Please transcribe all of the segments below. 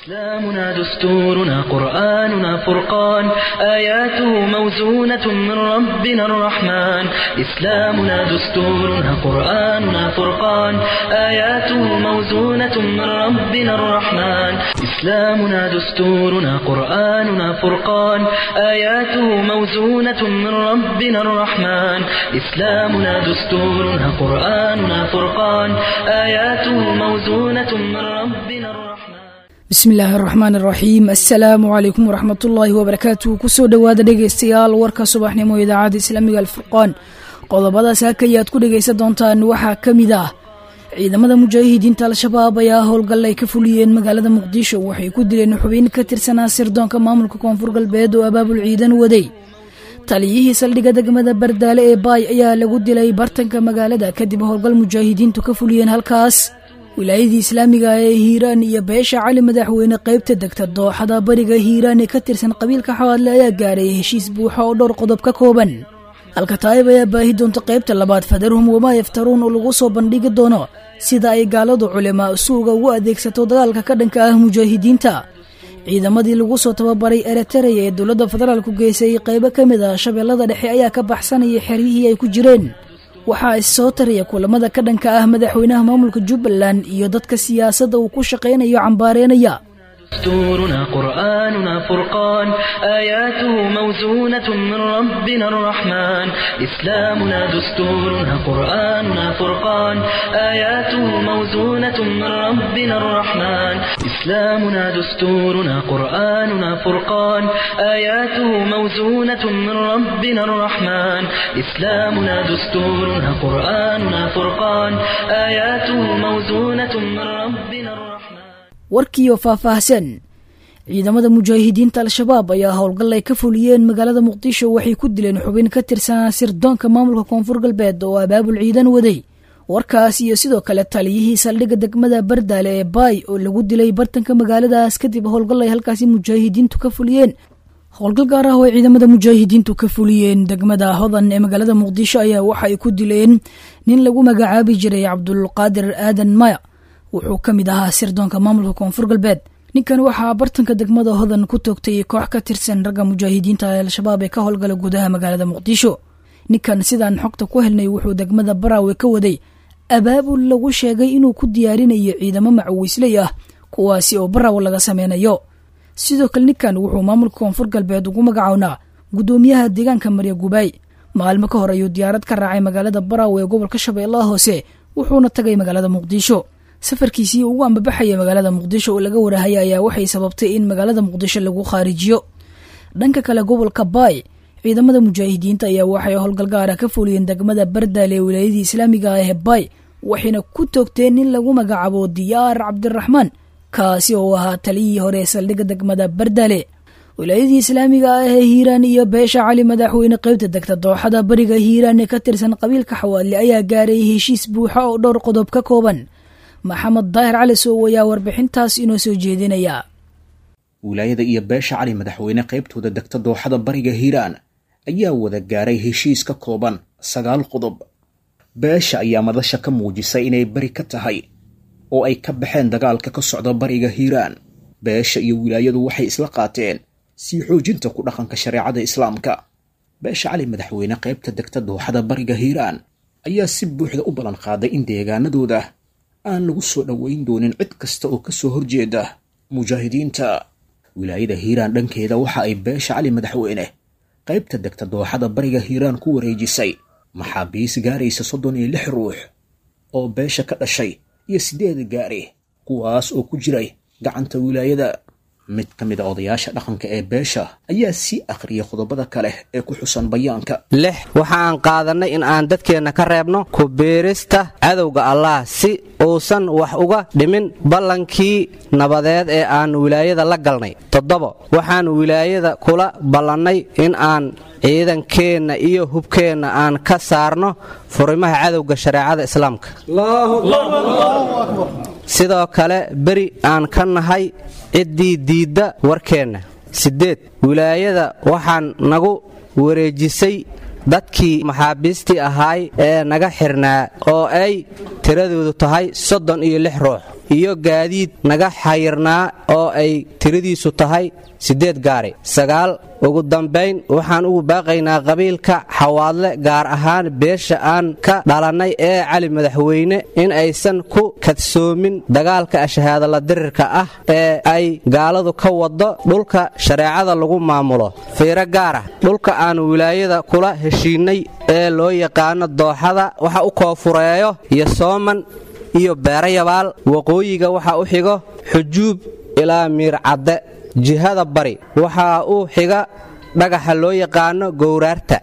إسلامنا دستورنا قرآننا فرقان آياته موزونة من ربنا الرحمن إسلامنا دستورنا قرآننا فرقان آياته موزونة من ربنا الرحمن إسلامنا دستورنا قرآننا فرقان آياته موزونة من ربنا الرحمن إسلامنا دستورنا قرآننا فرقان آياته موزونة من ربنا الرحمن bismi illaahi araxmaan araxiim assalaamu calaykum waraxmatullaahi wabarakaatu kusoo dhowaada dhegaystayaal warka subaxnimo idaacadda islaamiga alfurqaan qodobadaas hakayaad ku dhegaysan doontaan waxaa ka mid ah ciidamada mujaahidiinta al-shabaab ayaa howlgal ay ka fuliyeen magaalada muqdisho waxay ku dileen xubin ka tirsanaa sirdoonka maamulka koonfur galbeed oo abaabul ciidan waday taliyihii saldhigga degmada bardaale ee baay ayaa lagu dilay bartanka magaalada kadib howlgal mujaahidiintu ka fuliyeen halkaas wilaayadii islaamiga ee hiiraan iyo beesha cali madaxweyne qaybta degta dooxada bariga hiiraan ee ka tirsan qabiilka xawaadle ayaa gaaray heshiis buuxa oo dhowr qodob ka kooban alkataayib ayaa baahi doonta qaybta labaad fadarhum wamaa yaftaruun oo lagu soo bandhigi doono sida ay gaaladu culimaa suuga ugu adeegsato dagaalka ka dhanka ah mujaahidiinta ciidamadii lagu soo tababaray eritereya ee dowladda federaalku geysay qaybo ka mid ah shabeellada dhexe ayaa ka baxsanaya xeryihii ay ku jireen waxaa issoo taraya kulamada ka dhanka ah madaxweynaha maamulka jubbaland iyo dadka siyaasadda uu ku shaqaynayo cambaareenaya دستورنا قرآننا فرقان آياته موزونة من ربنا الرحمن إسلامنا دستورنا قرآننا فرقان آياته موزونة من ربنا الرحمن إسلامنا دستورنا قرآننا فرقان آياته موزونة من ربنا الرحمن إسلامنا دستورنا قرآننا فرقان آياته موزونة من ربنا الرحمن warkiioo faahfaahsan ciidamada mujaahidiinta al-shabaab ayaa howlgal ay ka fuliyeen magaalada muqdisho waxay ku dileen xubin ka tirsanaa sirdoonka maamulka koonfur galbeed oo abaabul ciidan waday warkaas iyo sidoo kale taliyihii saldhigga degmada bardaale ee baay oo lagu dilay bartanka magaaladaas kadib howlgal ay halkaasi mujaahidiintu ka fuliyeen howlgal gaar ah oo ay ciidamada mujaahidiintu ka fuliyeen degmada hodan ee magaalada muqdisho ayaa waxa ay ku dileen nin lagu magacaabi jiray cabdulqaadir aadan maya wuxuu ka mid ahaa sirdoonka maamulka koonfur galbeed ninkan waxaa bartanka degmada hodan ku toogtay koox ka tirsan ragga mujaahidiinta ee al-shabaab ee ka howlgala gudaha magaalada muqdisho ninkan sidaan xogta ku helnay wuxuu degmada baraawe ka waday abaabul lagu sheegay inuu ku diyaarinayo ciidamo macawiisley ah kuwaasi oo baraawe laga sameynayo sidoo kale ninkan wuxuu maamulka koonfur galbeed ugu magacownaa guddoomiyaha deegaanka marya gubaay maalmo ka hor ayuu diyaarad ka raacay magaalada baraawe ee gobolka shabeellaha hoose wuxuuna tagay magaalada muqdisho safarkiisii ugu ambabaxaya magaalada muqdisho oo laga warahaya ayaa waxay sababtay in magaalada muqdisho lagu khaarijiyo dhanka kale gobolka baay ciidamada mujaahidiinta ayaa waxay howlgal gaara ka fuliyeen degmada bardaale ee wilaayadii islaamiga ah ee baay waxayna ku toogteen nin lagu magacaabo diyaar cabdiraxmaan kaasi oo ahaa taliyihii hore ee saldhigga degmada bardaale wilaayadii islaamiga ah ee hiiraan iyo beesha cali madaxweyne qaybta degta dooxada bariga hiiraan ee ka tirsan qabiilka xawaadle ayaa gaaray heshiis buuxa oo dhowr qodob ka kooban maxamed daahir cali sow ayaa warbixintaas inoo soo jeedinaya wilaayada iyo beesha cali madaxweyne qaybtooda degta dooxada bariga hiiraan ayaa wada gaaray heshiis ka kooban sagaal qodob beesha ayaa madasha ka muujisay inay beri ka tahay oo ay ka baxeen dagaalka ka socda bariga hiiraan beesha iyo wilaayadu waxay isla qaateen sii xoojinta ku dhaqanka shareecada islaamka beesha cali madaxweyne qaybta degta dooxada bariga hiiraan ayaa si buuxda u ballan qaaday in deegaanadooda aan lagu soo dhoweyn doonin cid kasta oo ka soo horjeeda mujaahidiinta wilaayada hiiraan dhankeeda waxa ay beesha cali madaxweyne qaybta degta dooxada bariga hiiraan ku wareejisay maxaabiis gaaraysa soddon iyo lix ruux oo beesha ka dhashay iyo siddeed gaari kuwaas oo ku jiray gacanta wilaayada mid ka mid a odayaasha dhaqanka ee beesha ayaa sii akhriyay qodobada kale ee ku xusan bayaanka lix waxaan qaadannay in aan dadkeenna ka reebno ku biirista cadowga allah si uusan wax uga dhimin ballankii nabadeed ee aan wilaayada la galnay toddobo waxaan wilaayada kula ballannay in aan ciidankeenna iyo hubkeenna aan ka saarno furimaha cadowga shareecada islaamka sidoo kale beri aan ka nahay ciddii diidda warkeenna siddeed wilaayada waxaan nagu wareejisay dadkii maxaabiistii ahaay ee naga xirnaa oo ay tiradoodu tahay soddon iyo lix ruux iyo gaadiid naga xayirnaa oo ay tiradiisu tahay siddeed gaari sagaal ugu dambayn waxaan ugu baaqaynaa qabiilka xawaadle gaar ahaan beesha aan ka dhalannay ee cali madaxweyne in aysan ku kadsoomin dagaalka ashahaadala dirirka ah ee ay gaaladu ka waddo dhulka shareecada lagu maamulo fiiro gaar ah dhulka aan wilaayada kula heshiinnay ee loo yaqaano dooxada waxa u koofureeyo iyo sooman iyo beerayabaal waqooyiga waxa u xigo xujuub ilaa miircadde jihada bari waxaa u xiga dhagaxa loo yaqaano gowraarta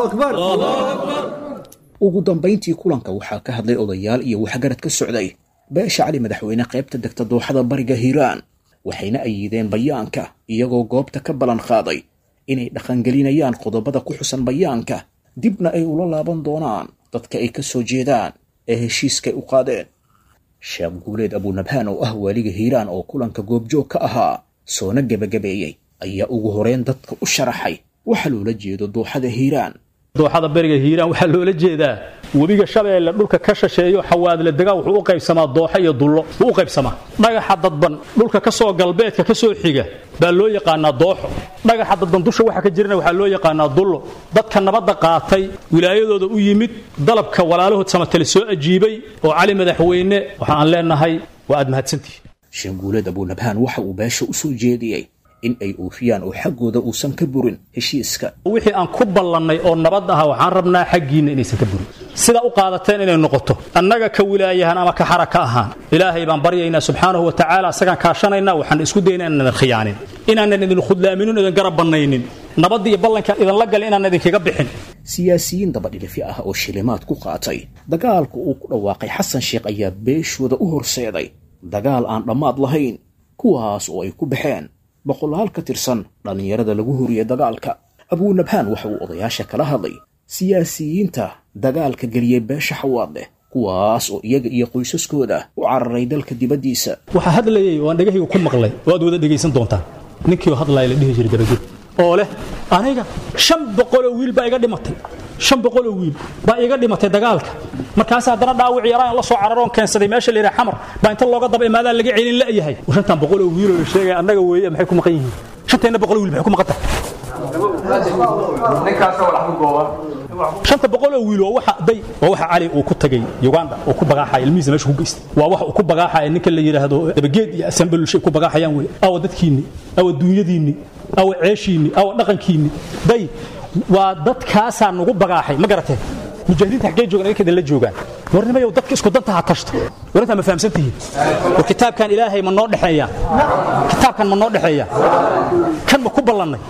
ugu dambayntii kulanka waxaa ka hadlay odayaal iyo waxgarad ka socday beesha cali madaxweyne qaybta degta dooxada bariga hiiraan waxayna ayideen bayaanka iyagoo goobta ka ballan qaaday inay dhaqangelinayaan qodobada ku xusan bayaanka dibna ay ula laaban doonaan dadka ay ka soo jeedaan ee heshiiskay u qaadeen sheekh guuleed abuunabhaan oo ah waaliga hiiraan oo kulanka goobjoog ka ahaa soona gebagabeeyey ayaa ugu horeyn dadka u sharaxay waxa loola jeedo dooxada hiiraan dooxada beriga hiiraan waxaa loola jeedaa webiga shabeelle dhulka ka shasheeyo xawaadle degaa wuxuu u qaybsamaa dooxa iyo dullo wuu u qaybsamaa dhagaxa dadban dhulka ka soo galbeedka ka soo xiga baa loo yaqaanaa dooxo dhagaxa dadban dusha waxa ka jirana waxaa loo yaqaanaa dullo dadka nabadda qaatay wilaayadooda u yimid dalabka walaalahood samatale soo ajiibay oo cali madaxweyne waxa aan leenahay waa aad mahadsantihi sheekh guuleed abuunabhaan waxa uu beesha u soo jeediyey in ay oofiyaan oo xaggooda uusan ka burin heshiiska wixii aan ku ballannay oo nabad aha waxaan rabnaa xaggiinna inaysan ka burin sidaa u qaadateen inay noqoto annaga ka wilaayahan ama ka xara ka ahaan ilaahay baan baryaynaa subxaanahu wa tacaala asagaan kaashanaynaa waxaan isku daynaa inaan idin khiyaanin inaanan idin khudlaaminin idin garab bannaynin nabadda iyo ballankaan idinla galin inaan idinkaga bixin siyaasiyiin dabadhilifi ah oo shilimaad ku qaatay dagaalka uu ku dhawaaqay xasan sheekh ayaa beeshooda u horseeday dagaal aan dhammaad lahayn kuwaas oo ay ku baxeen boqolaal ka tirsan dhallinyarada lagu horiyey dagaalka abuunabhaan waxa uu odayaasha kala hadlay siyaasiyiinta dagaalka geliyey beesha xawaadleh kuwaas oo iyaga iyo qoysaskooda u cararay dalka dibaddiisa waxaa hadlayay oo aan dhegahayga ku maqlay oo aad wada dhegaysan doontaan ninkii hadlaaya la dhihi jiray dabaged oo leh aniga shan boqoloo wiil baa iga dhimatay shan boqoloo wiil baa iga dhimatay dagaalka markaas haddana dhaawic yaraan la soo cararoon keensaday meesha la yidhaha xamar baa inta looga daba imaadaa laga celin la'yahay shantan boqoloo wiiloo la sheegaya annaga weeye maxay ku maqan yihiin shanteenna boqoloo wiil maxay ku maqan tahay shanta boqoloo wiil waa waxa day waa waxa cali uu ku tagay uganda oo ku bagaaxaya ilmihiisa meesha ku geystay waa waxa uu ku bagaaxaya ninka la yidhaahdo dabageed iyo asambelulshay ku bagaaxayaan wey awa dadkiinni awa duunyadiinni awa ceeshiinni awa dhaqankiinni day waa dadkaasaa nugu bagaaxay ma garateen mujaahidiinta xaggee joogan idinka idinla joogaan warnimayow dadka isku danta ha tashto war intaa ma fahamsan tihiin war kitaabkan ilaahay ma noo dhexeeyaa kitaabkan ma noo dhexeeyaa kan ma ku ballannay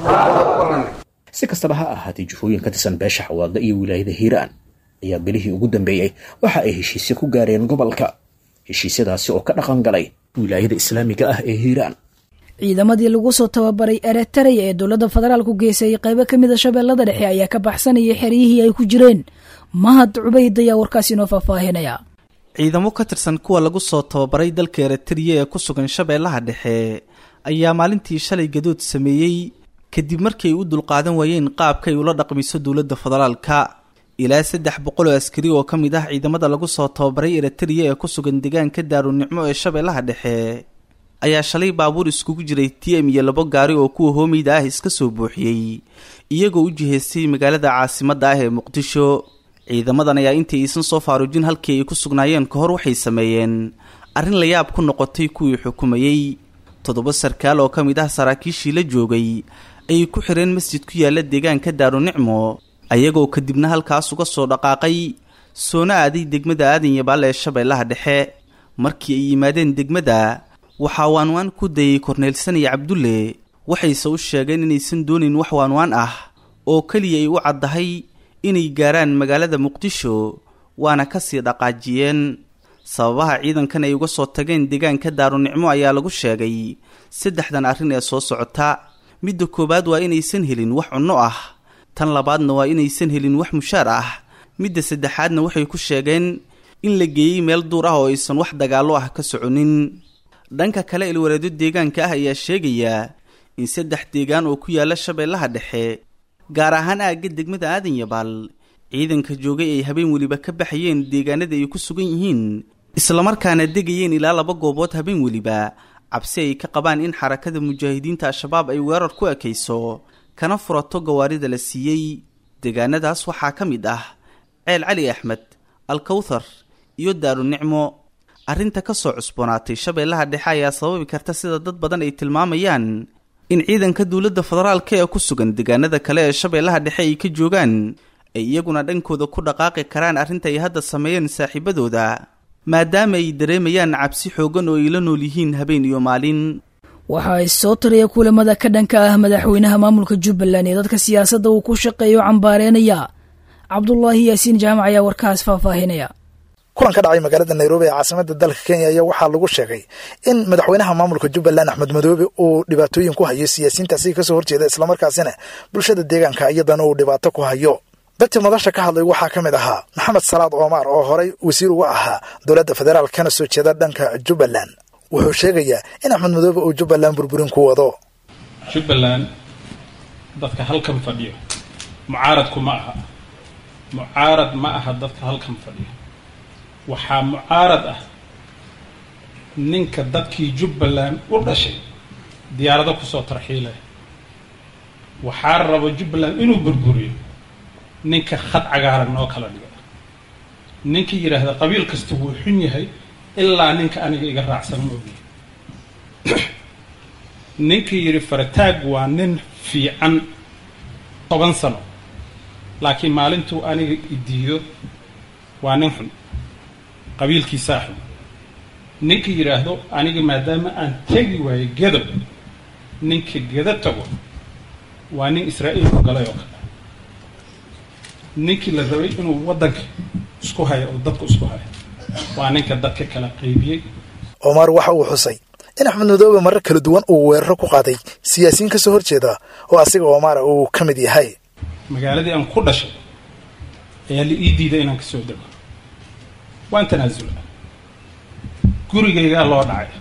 si kastaba ha ahaatee jufooyin ka tirsan beesha xawaadle iyo wilaayada hiiraan ayaa bilihii ugu dambeeyey waxa ay heshiisyo ku gaareen gobolka heshiisyadaasi oo ka dhaqan galay wilaayada islaamiga ah ee hiiraan ciidamadii lagu soo tababaray eretaraya ee dowladda federaalku geysay qaybo ka mid a shabeellada dhexe ayaa ka baxsanayay xeryihii ay ku jireen mahad cubayd ayaa warkaasi inoo faahfaahinaya ciidamo ka tirsan kuwa lagu soo tababaray dalka eritariya ee ku sugan shabeellaha dhexe ayaa maalintii shalay gadood sameeyey kadib markii ay u dulqaadan waayeen qaabka ay ula dhaqmiso dowladda federaalka ilaa saddex boqol oo askari oo ka mid ah ciidamada lagu soo tababaray eritariya ee ku sugan deegaanka daarunicmo ee shabeellaha dhexe ayaa shalay baabuur iskugu jiray t m iyo labo gaari oo kuwa hoomeyda ah iska soo buuxiyey iyagoo u jihaystay magaalada caasimadda ah ee muqdisho ciidamadan ayaa intii aysan soo faaruujin halkii ay ku sugnaayeen ka hor waxay sameeyeen arrin la yaab ku noqotay kuwii xukumayey toddoba sarkaal oo ka mid ah saraakiishii la joogay ayay ku xireen masjid ku yaalla deegaanka daarunicmo ayagoo kadibna halkaas uga soo dhaqaaqay soona aaday degmada aadan yabaal ee shabeellaha dhexe markii ay yimaadeen degmada waxaa waanwaan ku dayay korneelsan iyo cabdulle waxayse u sheegeen inaysan doonayn wax waanwaan ah oo keliya ay u caddahay inay gaaraan magaalada muqdisho waana ka sii dhaqaajiyeen sababaha ciidankan ay uga soo tageen deegaanka daarunicmo ayaa lagu sheegay saddexdan arrin ee soo socota midda koowaad waa inaysan helin wax cunno ah tan labaadna waa inaysan helin wax mushaar ah midda saddexaadna waxay ku sheegeen in la geeyey meel duur ah oo aysan wax dagaallo ah ka soconin dhanka kale ilwareedyo deegaanka ah ayaa sheegaya in saddex deegaan oo ku yaalla shabeellaha dhexe gaar ahaan aagga degmada aadan yabaal ciidanka joogay ay habeen weliba ka baxayeen deegaanada ay ku sugan yihiin islamarkaana degayeen ilaa laba goobood habeen weliba cabsi ay ka qabaan in xarakada mujaahidiinta al-shabaab ay weerar ku ekayso kana furato gawaarida la siiyey deegaanadaas waxaa ka mid ah ceel cali axmed alkawthar iyo daaru nicmo arrinta ka soo cusboonaatay shabeellaha dhexe ayaa sababi karta sida dad badan ay tilmaamayaan in ciidanka dowladda federaalka ee ku sugan deegaanada kale ee shabeellaha dhexe ay ka joogaan ay iyaguna dhankooda ku dhaqaaqi karaan arrinta ay hadda sameeyeen saaxiibadooda maadaama ay dareemayaan cabsi xoogan oo ay la nool yihiin habeen iyo maalin waxa ay soo taraya kulamada ka dhanka ah madaxweynaha maamulka jubbaland ee dadka siyaasadda uu ku shaqeeyo cambaareynaya cabdulaahi yaasiin jaamac ayaa warkaas faahfaahinaya kulan ka dhacay magaalada nairobi ee caasimada dalka kenya ayaa waxaa lagu sheegay in madaxweynaha maamulka jubbaland axmed madoobe uu dhibaatooyin ku hayo siyaasiyiintaasi kasoo horjeeda islamarkaasina bulshada deegaanka iyadana uu dhibaato ku hayo dadkii madasha ka hadlay waxaa ka mid ahaa maxamed salaad omar oo horey wasiir uga ahaa dowladda federaal kana soo jeeda dhanka jubbaland wuxuu sheegayaa in axmed madoobe uu jubbaland burburin ku wado jubbaland dadka halkan fadhiyo mucaaradku ma aha mucaarad ma aha dadka halkan fadhiyo waxaa mucaarad ah ninka dadkii jubbaland u dhashay diyaarado kusoo tarxiilaya waxaa rabo jubbaland inuu burburiyo ninka khad cagaaran oo kala dhiga ninkii yidhaahda qabiil kasta wuu xun yahay ilaa ninka aniga iga raacsan moogiye ninkii yidhi farataag waa nin fiican toban sano laakiin maalintuu aniga idiido waa nin xun qabiilkiisaa xun ninkii yidhaahdo aniga maadaama aan tegi waayo gedob ninka gedo tago waa nin israa'iil ku galay oo kale ninkii la rabay inuu waddanka isku hayo oo dadka isku hayo waa ninka dadka kala qaybiyey omar waxa uu xusay in axmed madoobe marar kala duwan uu weeraro ku qaaday siyaasiyiin ka soo horjeeda oo asiga omara uu ka mid yahay magaaladii aan ku dhashay ayaa la ii diiday inaan ka soo dego waan tanaasula gurigaygaa loo dhacay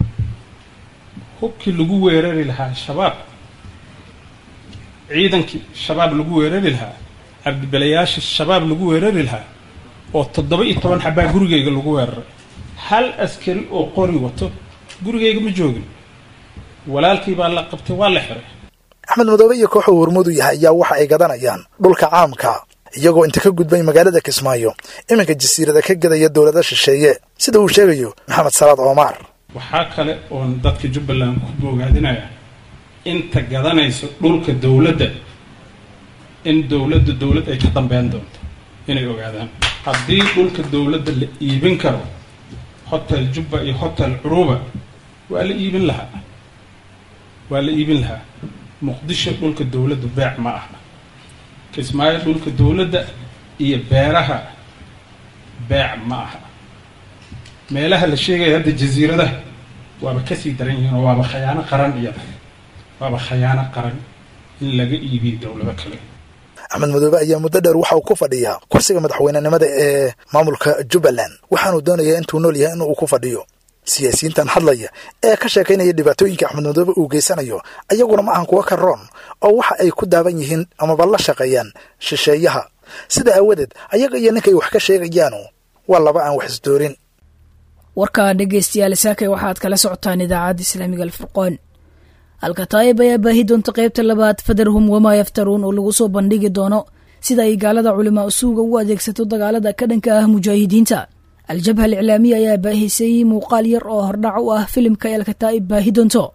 hubkii lagu weerari lahaa shabaab ciidankii shabaab lagu weerari lahaa cabdibelayaasha shabaab lagu weerari lahaa oo toddoba iyo toban xabaa gurigayga lagu weeraray hal askari oo qori wato gurigayga ma joogin walaalkii baa la qabtay waa la xiray axmed madoobe iyo kooxuu hormuud u yahay ayaa waxa ay gadanayaan dhulka caamka iyagoo inta ka gudbay magaalada kismaayo iminka jasiirada ka gedaya dowlada shisheeye sida uu sheegayo maxamed salaad omar waxaa kale oon dadka jubbaland ku boogaadinaya inta gadanayso dhulka dowladda in dowladda dowlad ay ka dambeyn doonto inay ogaadaan haddii dhulka dowladda la iibin karo hotel jubba iyo hotel curuba waa la iibin lahaa waa la iibin lahaa muqdisho dhulka dowladda beec ma aha kismaayo dhulka dowladda iyo beeraha beec ma aha meelaha la sheegaya hadda jasiiradaha waaba kasii daran yihiin oo waaba khayaano qaran iyada waaba khayaano qaran in laga iibiyo dowlado kale axmed madoobe ayaa muddo dheer waxa uu ku fadhiyaa kursiga madaxweynenimada ee maamulka jubbaland waxaanuu doonayaa intuu nool yahay inuu ku fadhiyo siyaasiyiintan hadlaya ee ka sheekaynaya dhibaatooyinka axmed madoobe uu geysanayo ayaguna ma ahan kuwa ka roon oo waxa ay ku daaban yihiin amaba la shaqeeyaan shisheeyaha sida aawadeed ayaga iyo ninkay wax ka sheegayaanu waa laba aan wax isdoorin warkaa dhegaystayaal saakay waxaad kala socotaan idaacadda islaamiga alfurqoon alkataayib ayaa baahi doonta qaybta labaad fadarhum wamaa yaftaruun oo lagu soo bandhigi doono sida ay gaalada culimaa usuuga u adeegsato dagaalada ka dhanka ah mujaahidiinta al-jabha aliclaamiya ayaa baahisay muuqaal yar oo hordhac u ah filimka ay alkataa'ib baahi doonto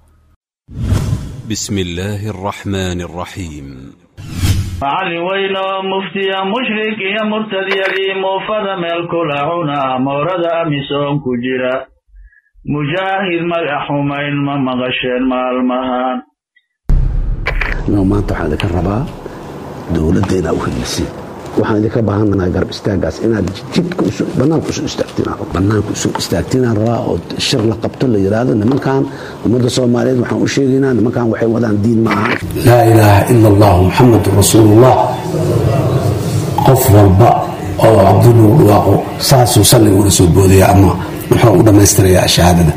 بسم الله الرحمن الرحيم macallin weyn oo muftiya mushrik iyo murtadyadii muufada meel kula cuna moorada amisoon ku jira mujaahid magax xumayn ma maqasheen maalmahan maanta waxaan idinka rabaa dowladda inaad u helisin waxaan idinka baahanahay garab istaagaas inaad jidka banaanka usoo istaagtiin banaanka usoo istaagtinaan rabaa oo shir la qabto la yidhaahdo nimankan ummadda soomaaliyeed waxaan u sheegaynaa nimankan waxay wadaan diin ma aha laa ilaaha ila allah muxamadun rasuulullah qof walba oo cabduluu dhawaaqo saasuu salliga ula soo boodaya ama muxuu u dhammaystirayaa shahaadada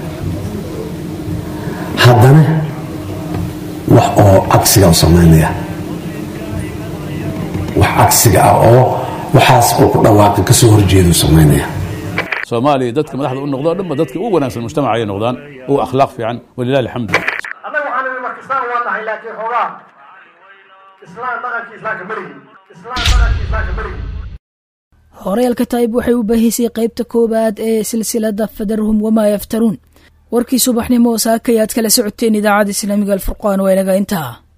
haddana wax oo cagsiga u samaynaya wax cagsiga ah oo waxaas uu ku dhawaaqi kasoo horjeedu samaynaya soomaaliya dadka madaxda u noqdo o dhanba dadka ugu wanaagsan mujtamaca ay noqdaan ugu akhlaaq fiican walilahi alxamdu annaga waxaan nidhi marka islaan waa nahay laakiin xoogaa islaan dhaqankii islaamka marigi islaan dhaqankii islaamka marigi horeelka taayib waxay u baahisay qaybta koowaad ee silsilada fadarhum wamaa yaftaruun warkii subaxnimo saakay aad kala socoteen idaacadda islaamiga alfurqaan waa inaga intaa